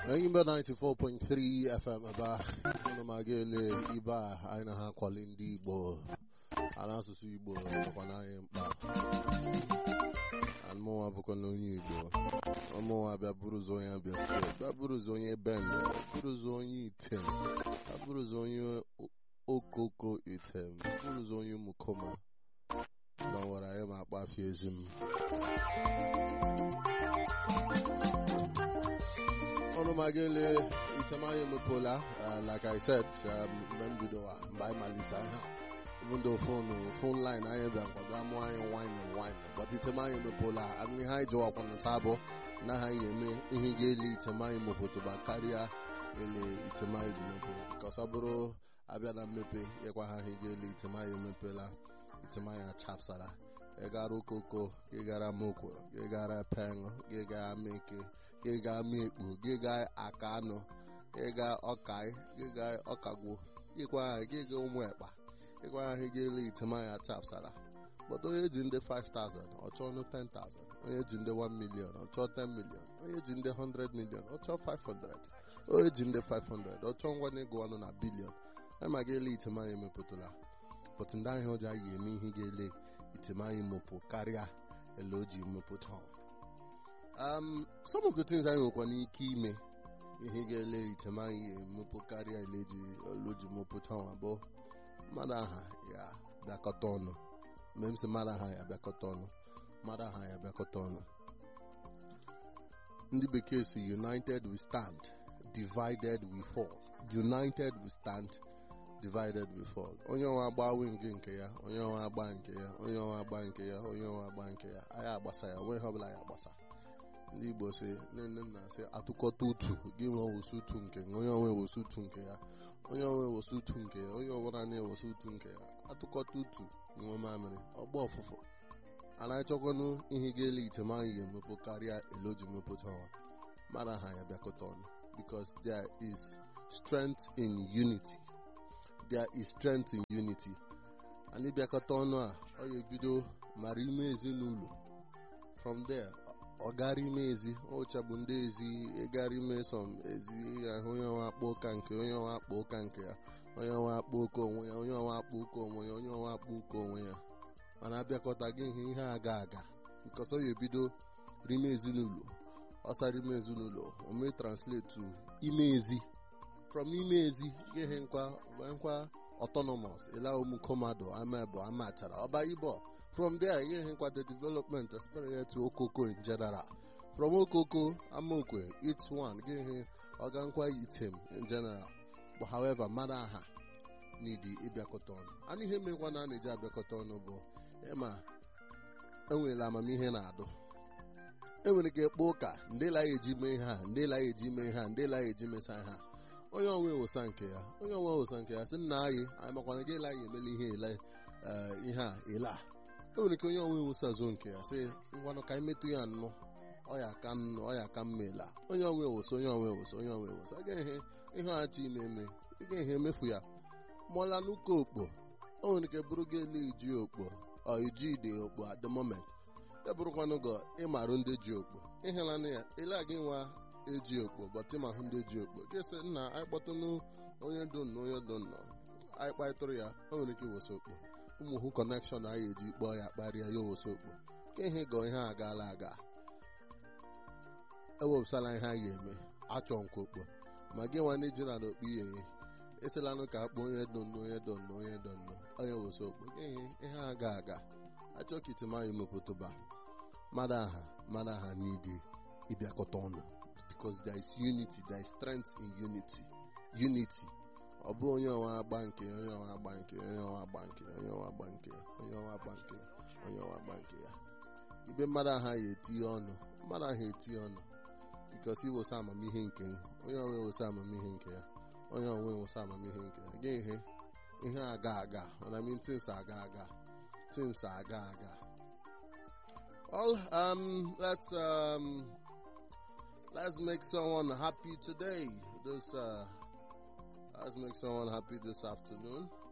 Ayimba 94.3 FM ebe a ana m aga ele ibe a anyị na ha akwali ndị Igbo ala asụsụ Igbo nọkwa n'anyị mkpa anụmụnwa bụkwa na onye Igbo ọmụnwa bịa bụrụzi onye abịa steeti bịa bụrụzi onye bende bụrụzi onye item bịa bụrụzi onye okoko item bụrụzi onye mukoma na nwere anyị ma akpafie ezi m ọnụ magele itemanya emepeola like I said mgbe m bido mgbe anyị malite ha even though phone phone line anyị bịa nkwaga mụ anyị wine and wine but itemanya emepeola ihe anyị jụwakwana taa bụ na ha eme ihe ga-ele itemanya mepụtụba karịa ele itemanya ji mepe ka ọ bụrụ abịa na mmepe ịkwa ha ihe ga-ele itemanya emepela itemanya chapsara ịgara okoko ịgara mokwo ịgara peng ịgara meke ịga mekpo gịga aka anụ ịga ọkai gịga ọkagwo ịkwa gịga ụmụ ekpa ịkwa ahụ ga-ele itemanya chapsara but onye ji ndị 5000 ọ chọọ ọnụ 10000 onye ji ndị 1 million ọ chọọ 10 million onye ji ndị 100 million ọ chọọ 500 onye ji ndị 500 ọ chọọ ngwa n'ego ọnụ na bilion ama ga-ele itemanya emepụtara but ndị ahịa ọja yi eme ihe ga-ele itemanya emepụ karịa ele o ji mepụta um, some of the things anyị nwekwa n'ike ime ihe ga-ele itemanya emepụ karịa ele ji oloji mepụta abụọ mmadụ aha ya bịakọta ọnụ mgbe m sị mmadụ aha ya bịakọta ọnụ mmadụ aha ya bịakọta ọnụ ndị bekee si united we stand divided we fall united we stand divided we fall onye ọnwa agba wing nke ya onye ọnwa agba nke ya onye ọnwa agba nke ya onye ọnwa agba nke ya anyị agbasa ya onwe ihe ọbụla ya agbasa ndị igbo si nne nna sị atụkọta utu gị nwe wosu utu nke onye onwe wosu utu nke ya onye onwe wosu utu nke ya onye ọbụla na-ewosu utu nke ya atụkọta utu nwe mamịrị ọgba ọfụfụ ana achọkwanụ ihe ga-ele itemanya ga-emepụ karịa eloji mepụta ọnwa mara ha ya bịakọta ọnụ because there is strength in unity there is strength in unity anyị bịakọta ọnụ a ọ ga-ebido mara ime ezinụlọ from there ọ gara ime ezi ọcha bụ ndị ezi ịgara ime sọm ezi ahụ onye ọnwa akpa ụka nke onye ọnwa akpa ụka nke ya onye ọnwa akpa ụka onwe ya onye ọnwa akpa ụka onwe ya onye ọnwa akpa ụka onwe ya mana abịakọta gị ihe ihe aga aga nke ọsọ ya ebido rime ezinụlọ ọsara ime ezinụlọ ome translate ime ezi from ime ezi ihe nkwa nkwa autonomous ela umukomado amebo amachara ọba ibo from there ihe nkwa the development experience to okoko in general from okoko amokwe each one gị ihe ọgankwa item in general but however mara aha n'idi ịbịakọta ọnụ anụ ihe mekwa na a na-eji abịakọta ọnụ bụ ịma enwere amamihe na-adụ enwere ike kpọọ ụka ndị la eji mee ha ndị la eji mee ha ndị la eji mesa ha onye onwe wosa nke ya onye onwe wosa nke ya sị nna anyị anyị makwana gị ele anyị emela ihe ele ihe a ele a enwere ike onye onwe wosa zo nke ya sị ngwanụ ka anyị metụ ya nnụ ọya ka nnụ ọya ka mmela onye onwe wosa onye onwe wosa onye onwe wosa ga ihe ihe achị ime eme ịga ihe emefu ya mụọla n'ụka okpo o nwere ike bụrụ gị ele iji okpo ọ iji ide okpo at the moment ya bụrụkwanụ gọ ịmarụ ndị ji okpo ịhụlanụ ya ele gị nwa eji okpo bọtịma hụ ndị ji okpo ga-esi nna anyị kpọtụnụ onye do nnọọ onye do nnọọ anyị kparịtụrụ ya o nwere ike iwosa okpo ụmụ hụ kọnekshọn anyị eji kpọọ ya kparịa ya owosa okpo ka ihe gọ ihe a gaala aga ewepụsala ihe anyị ga-eme achọ nkwa okpo ma gị nwa ndị ji na n'okpu ihe esilanụ ka akpọ onye do nnọọ onye do nnọọ onye do nnọọ onye wosa okpo ka ihe ihe a ga aga achọ ka itimanyị mepụtụba mmadụ aha mmadụ aha n'idi ịbịakọta ọnụ because there is unity there is strength in unity unity ọ bụ onye ọnwa agba nke onye ọnwa agba nke onye ọnwa agba nke onye ọnwa agba nke onye ọnwa agba nke onye ọnwa agba nke ya ibe mmadụ aha ya etinye ọnụ mmadụ aha etinye ọnụ because iwosa amamihe nke onye ọnwa ewosa amamihe nke ya onye ọnwa ewosa amamihe nke ya gị ihe ihe aga aga mana min tins aga aga tins aga aga all um let's um let's make someone happy today. This uh, let's make someone happy this afternoon.